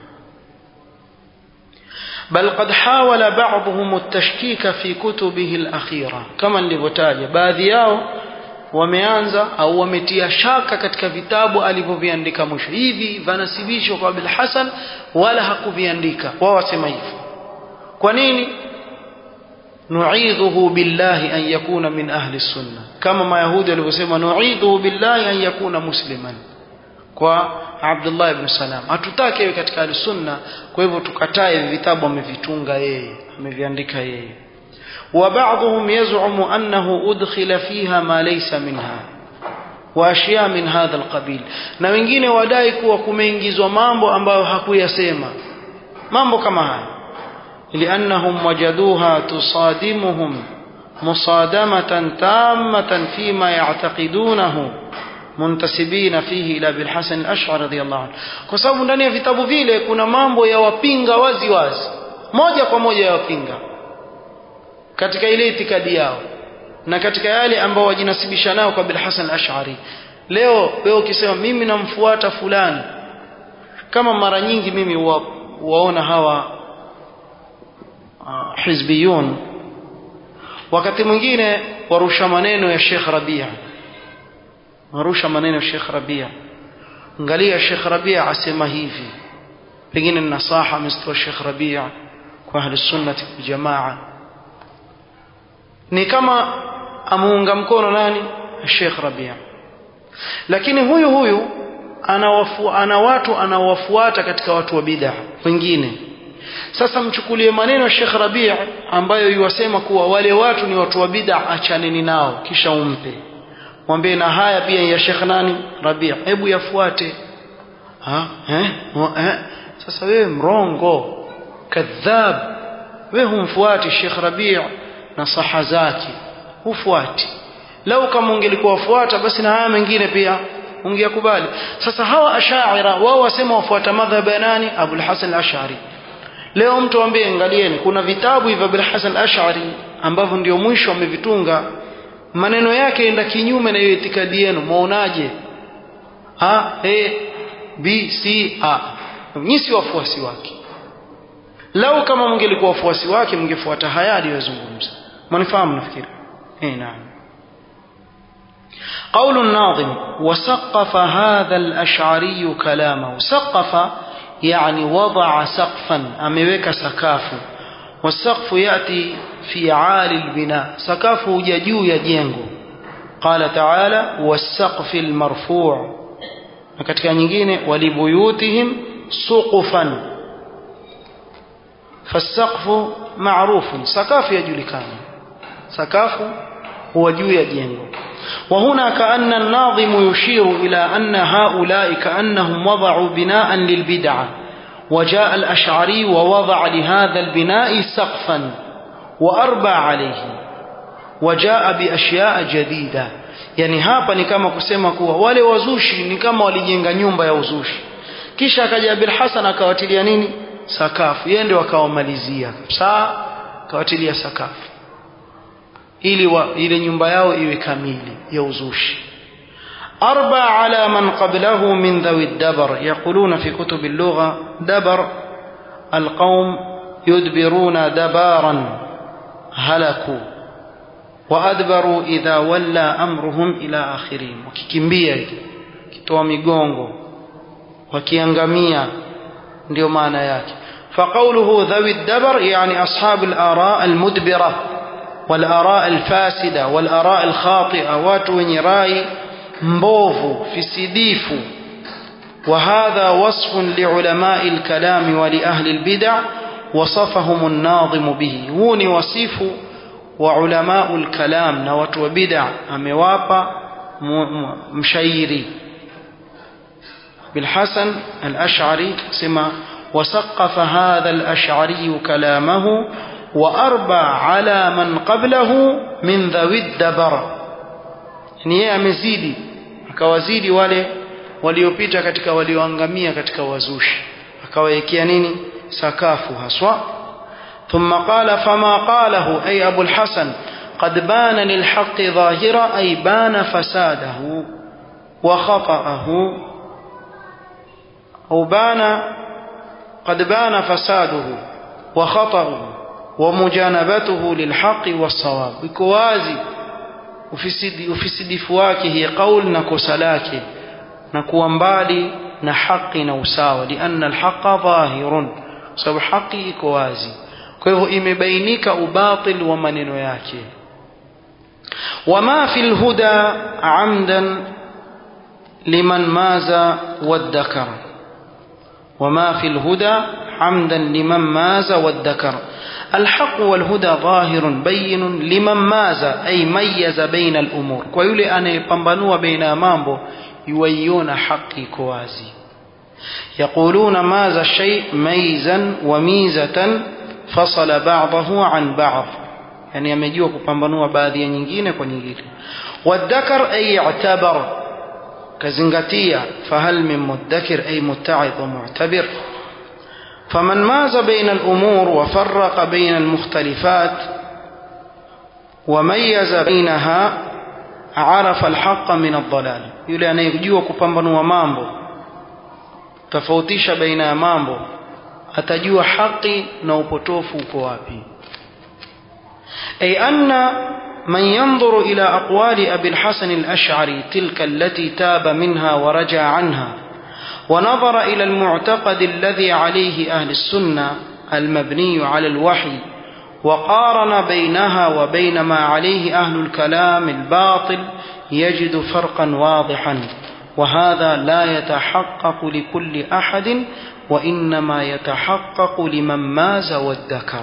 S1: بل قد حاول بعضهم التشكيك في كتبه الأخيرة كما لبتاج باذياو wameanza au wametia shaka katika vitabu alivyoviandika mwisho hivi vanasibishwa kwa Abil Hasan wala hakuviandika wao wasema hivyo kwa nini nu'idhuhu billahi an yakuna min ahli sunna kama mayahudi walivyosema nu'idhuhu billahi an yakuna musliman kwa Abdullah ibn Salam hatutaki iwe katika ahli sunna kwa hivyo tukatae vitabu amevitunga yeye ameviandika yeye وبعضهم يزعم أنه أدخل فيها ما ليس منها وأشياء من هذا القبيل na wengine wadai kuwa kumeingizwa mambo ambayo hakuyasema mambo kama haya لأنهم وجدوها تصادمهم مصادمة تامة فيما يعتقدونه muntasibina fihi ila bil Hasan al-Ash'ari radhiyallahu anhu kwa sababu ndani ya vitabu vile kuna mambo ya wapinga wazi wazi moja kwa moja ya wapinga katika ile itikadi yao na katika yale ambao wajinasibisha nao kwa bil Hasan al-Ash'ari leo wewe ukisema mimi namfuata fulani kama mara nyingi mimi wa, waona hawa uh, hizbiyun wakati mwingine warusha maneno ya Sheikh Rabia warusha maneno ya Sheikh Rabia angalia Sheikh Rabia asema hivi pengine nasaha ametoa Sheikh Rabia kwa ahli sunnati wal jamaa ni kama amuunga mkono nani Sheikh Rabia lakini huyu huyu anawafu, ana watu anawafuata katika watu wa bid'a wengine sasa mchukulie maneno ya Sheikh Rabia ambayo yuwasema kuwa wale watu ni watu wa bid'a achaneni nao kisha umpe mwambie na haya pia ya Sheikh nani Rabia hebu yafuate ha eh? eh sasa wewe mrongo kadhab wewe humfuati Sheikh Rabia na saha zake hufuati lau kama ungelikuwa wafuata basi na haya mengine pia ungeyakubali sasa hawa ashaira wao wasema wafuata madhhabu ya nani Abul Hasan al-Ash'ari leo mtu ambie angalieni kuna vitabu hivi Abul Hasan al-Ash'ari ambavyo ndio mwisho amevitunga maneno yake enda kinyume na hiyo itikadi yenu muonaje ha a b c a nyinyi si wafuasi wake lau kama mngelikuwa wafuasi wake mngefuata haya aliyozungumza mnifahamu nafikiri eh naam قول الناظم وسقف هذا الأشعري كلامه سقف يعني وضع سقفا أميوك سكاف والسقف يأتي في عالي البناء سكاف ججو يجينغو قال تعالى والسقف المرفوع katika nyingine walibuyutihim suqufan fasaqfu ma'rufun sakafu yajulikana sakafu huwa juu ya jengo وهنا كأن الناظم يشير إلى أن هؤلاء كأنهم وضعوا بناء للبدعة وجاء الأشعري ووضع لهذا البناء سقفا وأربى عليه وجاء بأشياء جديدة yani hapa ni kama kusema kuwa wale wazushi ni kama walijenga nyumba ya uzushi kisha akaja Abil Hasan akawatilia nini sakafu yeye ndio akawamalizia saa akawatilia sakafu ili wa, ile nyumba yao iwe kamili ya uzushi أربع على من قبله من ذوي الدبر يقولون في كتب اللغة دبر القوم يدبرون دبارا هلكوا وأدبروا إذا ولى أمرهم إلى آخرين وكيكمبيا كتوا ميغونغو وكيانغاميا ndio maana yake فقوله ذوي الدبر يعني أصحاب الآراء المدبرة والآراء الفاسدة والآراء الخاطئة watu wenye rai mbovu fisidifu وهذا وصف لعلماء الكلام ولأهل البدع وصفهم الناظم به هو ni wasifu wa ulama الكلام na watu wa bid'a amewapa mshairi بالحسن الأشعري سما وسقف هذا الأشعري كلامه وأربى على من قبله من ذوي الدبر ni yeye amezidi akawazidi wale waliopita katika walioangamia katika wazushi akawawekea nini sakafu haswa ثم قال فما قاله أي أبو الحسن قد بان للحق ظاهرا أي بان فساده وخطأه أو بان قد بان فساده وخطأه ومجانبته للحق والصواب بكوازي ufisidi, ufisidifu wake hiya qaul na kosa lake na kuwa mbali na haki na usawa lianna alhaqa dhahirun sababu haki iko wazi kwa hivyo imebainika ubatil wa maneno yake wama fi lhuda amdan liman maza waddakara wama fi lhuda عمدا لمن ماز والذكر الحق والهدى ظاهر بين لمن ماز أي ميز بين الأمور ويولي أن يبنبنوا بين مامبو يويون حقي كوازي يقولون ماز الشيء ميزا وميزة فصل بعضه عن بعض يعني يمجيوا كبنبنوا baadhi ya nyingine kwa nyingine والذكر أي اعتبر كزنغتية فهل من مدكر أي متعظ ومعتبر فمن ماز بين الأمور وفرق بين المختلفات وميز بينها عرف الحق من الضلال yule anayejua kupambanua mambo tofautisha baina ya mambo atajua haki na upotofu uko wapi ay anna من ينظر إلى أقوال أبي الحسن الأشعري تلك التي تاب منها ورجع عنها ونظر إلى المعتقد الذي عليه أهل السنة المبني على الوحي وقارن بينها وبين ما عليه أهل الكلام الباطل يجد فرقا واضحا وهذا لا يتحقق لكل أحد وإنما يتحقق لمن ماز والذكر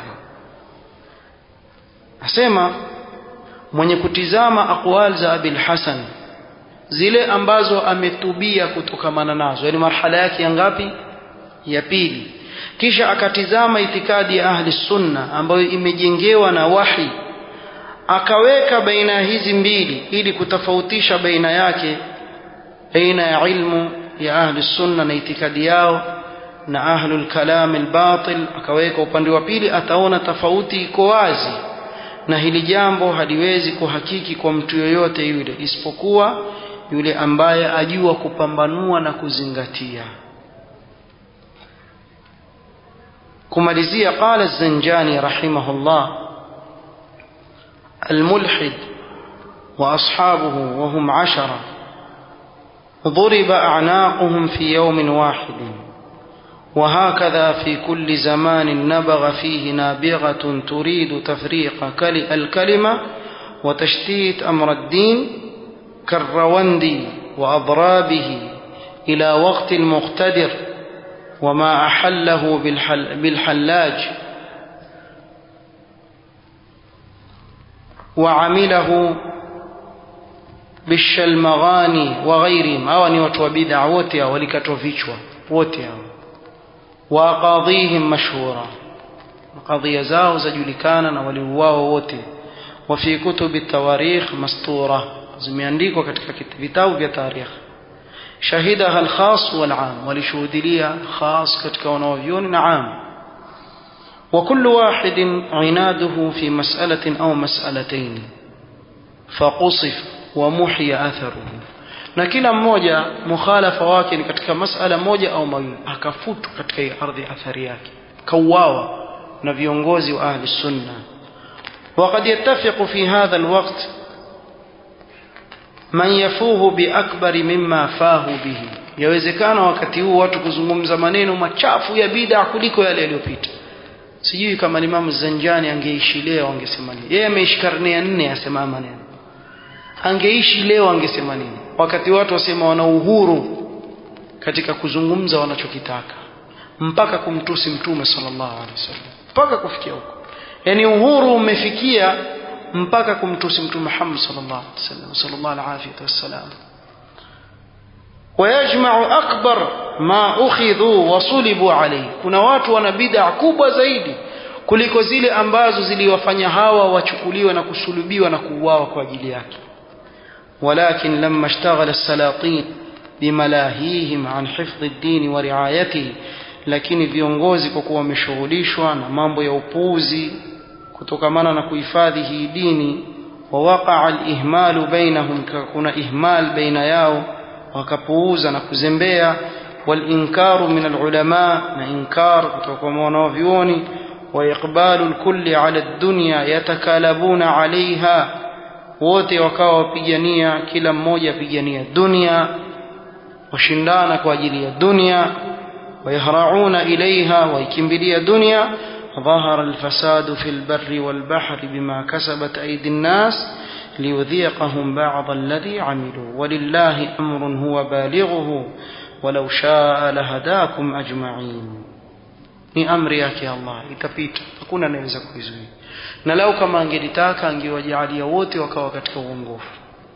S1: أسمع mwenye kutizama aqwal za Abil Hasan zile ambazo ametubia kutokamana nazo yani marhala yake ya ngapi ya pili kisha akatizama itikadi ya ahli sunna ambayo imejengewa na wahi akaweka baina ya hizi mbili ili kutofautisha baina yake baina ya ilmu ya ahli sunna na itikadi yao na ahlul kalam albatil akaweka upande wa pili ataona tofauti iko wazi na hili jambo haliwezi kuhakiki kwa mtu yoyote yule isipokuwa yule ambaye ajua kupambanua na kuzingatia kumalizia qala az-zanjani rahimahullah الملحد وأصحابه وهم عشرة ضرب أعناقهم في يوم واحد وهكذا في كل زمان نبغ فيه نابغة تريد تفريق الكلمة وتشتيت أمر الدين كالروندي وأضرابه إلى وقت المقتدر وما أحله بالحل بالحلاج وعمله بالشلمغاني وغيرهم أو أن يوتوا بدع وتيا ولكتوا فيشوا وتيا وأقاضيهم مشهورة قضية زاو زجلكانا ولواو وتي وفي كتب التواريخ مسطورة zimeandikwa katika vitabu vya tarikh shahidaha alkhas walam walishuhudilia khas katika wanaovyoni na am وكل واحد عناده في مسألة أو مسألتين فقصف ومحي أثره na kila mmoja mukhalafa wake ni katika masala moja au mawili akafutwa katika hii ardhi athari yake kauawa na viongozi wa ahli sunna وقد يتفق في هذا الوقت man yafuhu biakbari mimma fahu bihi yawezekana wakati huu watu kuzungumza maneno machafu ya bid'a kuliko yale yaliyopita sijui kama Imam Zanjani angeishi leo angesema nini yeye ameishi karne ya nne asema maneno angeishi leo angesema nini wakati watu wasema wana uhuru katika kuzungumza wanachokitaka mpaka kumtusi mtume sallallahu alaihi wasallam mpaka kufikia huko yani uhuru umefikia mpaka kumtusi mtume Muhammad sallallahu alaihi wasallam sallallahu alaihi wasallam ويجمع أكبر ما أخذوا وصلبوا عليه kuna watu wana bid'a kubwa zaidi kuliko zile ambazo ziliwafanya hawa wachukuliwe na kusulubiwa na kuuawa kwa ajili yake ولكن لما اشتغل السلاطين بملاهيهم عن حفظ الدين ورعايته lakini viongozi kwa kuwa wameshughulishwa na mambo ya upuuzi kutokamana na kuhifadhi hii dini wawaqaa alihmalu bainahum kuna ihmal baina yao wakapuuza na kuzembea walinkaru min alulama na inkar kutoka kwa wanavyuoni وإقبال الكل على الدنيا يتكالبون عليها wote wakawa wapigania kila mmoja apigania dunia washindana kwa ajili ya dunia ويهرعون إليها ويكمبلي دنيا ظهر الفساد في البر والبحر بما كسبت أيدي الناس ليذيقهم بعض الذي عملوا ولله أمر هو بالغه ولو شاء لهداكم أجمعين ni amri yake Allah itapita hakuna anayeweza kuizuia na lau kama angelitaka angewajalia wote wakawa katika uongofu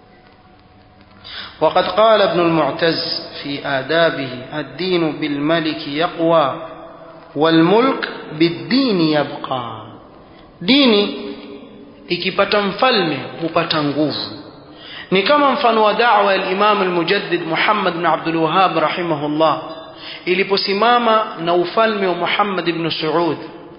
S1: وقد قال ابن المعتز في آدابه الدين بالملك يقوى والملك بالدين يبقى dini ikipata mfalme hupata nguvu ni kama mfano wa da'wa ya Imam al-Mujaddid Muhammad bin Abdul Wahhab rahimahullah iliposimama na ufalme wa Muhammad ibn Saud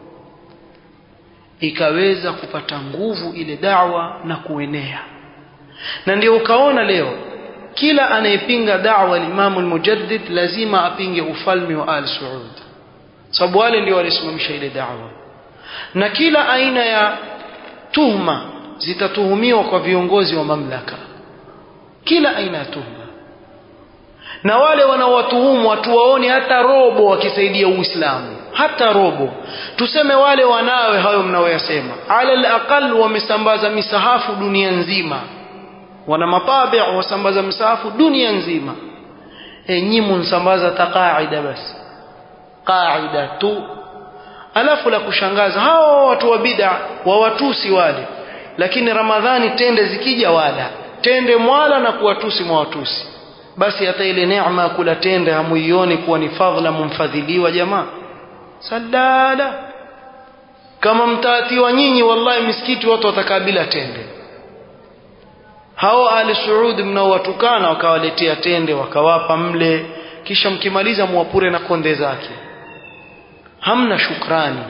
S1: ikaweza kupata nguvu ile da'wa na kuenea na ndio ukaona leo kila anayepinga da'wa al-Imam al-Mujaddid lazima apinge ufalme wa Al Saud sababu wale ndio walisimamisha ile da'wa na kila aina ya tuhma zitatuhumiwa kwa viongozi wa mamlaka kila aina ya tuhma na wale wanaowatuhumu watuwaoni hata robo wakisaidia Uislamu hata robo tuseme wale wanawe hayo mnaoyasema ala alaqal wamesambaza misahafu dunia nzima wana matabi wasambaza misahafu dunia nzima e nyimu nsambaza taqaida basi qaida tu alafu la kushangaza hao watu wa bid'a wawatusi wale lakini ramadhani tende zikija wala tende mwala na kuwatusi mwawatusi basi hata ile neema ya kula tende hamuioni kuwa ni fadhila mumfadhiliwa jamaa sadada kama mtaatiwa nyinyi wallahi misikiti watu watakabila tende hao ali suud mnaowatukana wakawaletea tende wakawapa mle kisha mkimaliza muwapure na konde zake hamna shukrani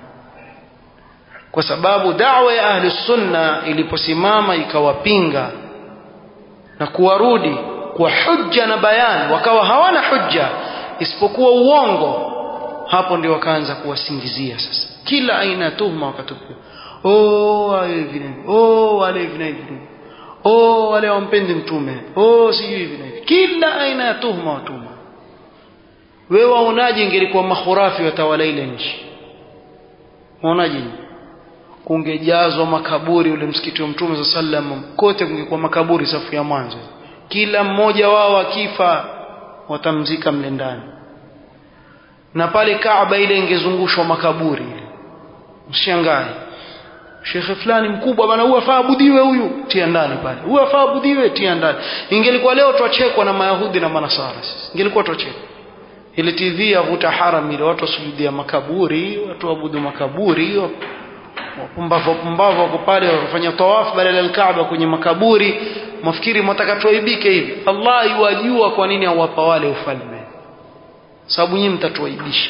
S1: kwa sababu da'wa ya ahli sunna iliposimama ikawapinga na kuwarudi kwa hujja na bayan wakawa hawana hujja isipokuwa uongo hapo ndio wakaanza kuwasingizia sasa kila aina ya tuhuma wakatupia oh wale hivi oh wale hivi oh wale wampendi mtume oh sijui hivi hivi kila aina ya tuhuma watuma wewe waonaje ingelikuwa mahurafi watawala ile nchi waonaje kungejazwa makaburi ule msikiti wa mtume saa sallam kote kungekuwa makaburi safu ya mwanzo kila mmoja wao akifa watamzika mle ndani na pale Kaaba ile ingezungushwa makaburi ile mshangae shekhe fulani mkubwa bana huyu afaa abudiwe huyu tia ndani pale huyu afaa abudiwe tia ndani ingelikuwa leo twachekwa na mayahudi na manasara sisi ingelikuwa twachekwa ile tv yavuta haram ile watu wasujudia makaburi watu waabudu makaburi wapumbavu wapumbavu wako pale wafanya tawafu badala ya Kaaba kwenye makaburi mafikiri mwataka tuaibike hivi Allah yuwajua kwa nini awapa wale ufalme sababu nyinyi mtatuaibisha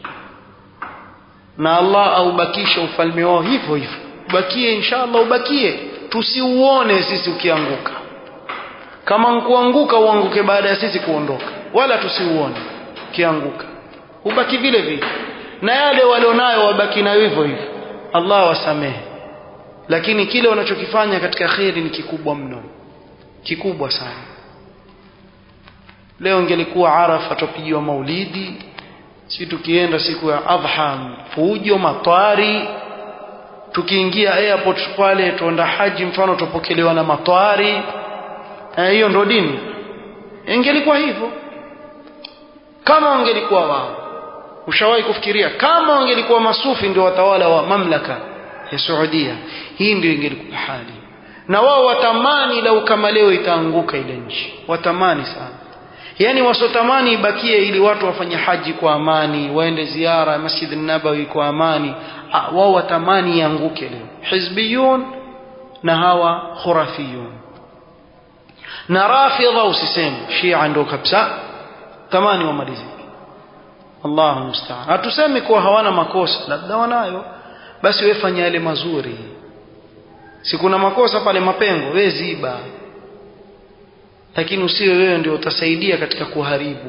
S1: na Allah aubakisha ufalme wao hivyo hivyo ubakie inshallah ubakie tusiuone sisi ukianguka kama nkuanguka uanguke baada ya sisi kuondoka wala tusiuone ukianguka ubaki vile vile na yale walionayo wabaki nayo hivyo hivyo Allah wasamehe lakini kile wanachokifanya katika kheri ni kikubwa mno kikubwa sana leo ingelikuwa arafa tupigiwa maulidi si tukienda siku ya adha fujo matwari tukiingia airport pale tuenda haji mfano tupokelewa na matwari hiyo ndio dini ingelikuwa hivyo kama wangelikuwa wao ushawahi kufikiria kama wangelikuwa masufi ndio watawala wa mamlaka ya Saudia hii ndio ingelikuwa hali na wao watamani lau kama leo itaanguka ile nchi watamani sana yani wasotamani ibakie ili watu wafanye haji kwa amani waende ziara ya Masjid nabawi kwa amani wao watamani ianguke leo hizbiyun na hawa khurafiyun na rafidha usiseme shia ndio kabisa tamani wamalizike Allahu musta'an hatusemi kuwa hawana makosa labda wanayo basi wewe fanya yale mazuri si kuna makosa pale mapengo wewe ziba lakini usiwe wewe ndio utasaidia katika kuharibu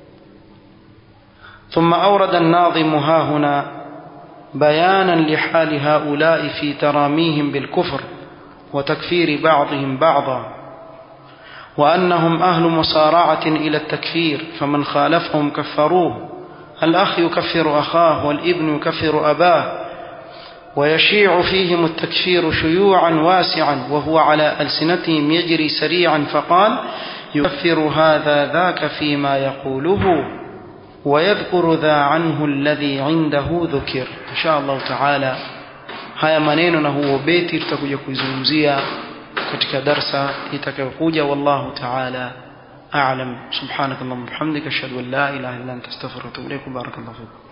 S1: ثم أورد الناظم ها هنا بيانا لحال هؤلاء في تراميهم بالكفر وتكفير بعضهم بعضا وأنهم أهل مصارعة إلى التكفير فمن خالفهم كفروه الأخ يكفر أخاه والابن يكفر أباه ويشيع فيهم التكفير شيوعا واسعا وهو على ألسنتهم يجري سريعا فقال يكفر هذا ذاك فيما يقوله ويذكر ذا عنه الذي عنده ذكر إن شاء الله تعالى haya maneno na huo beti tutakuja kuizungumzia katika darsa itakayokuja wallahu ta'ala a'lam subhanakallahumma bihamdika ashhadu an la ilaha illa anta astaghfiruka wa atubu ilaik barakallahu fikum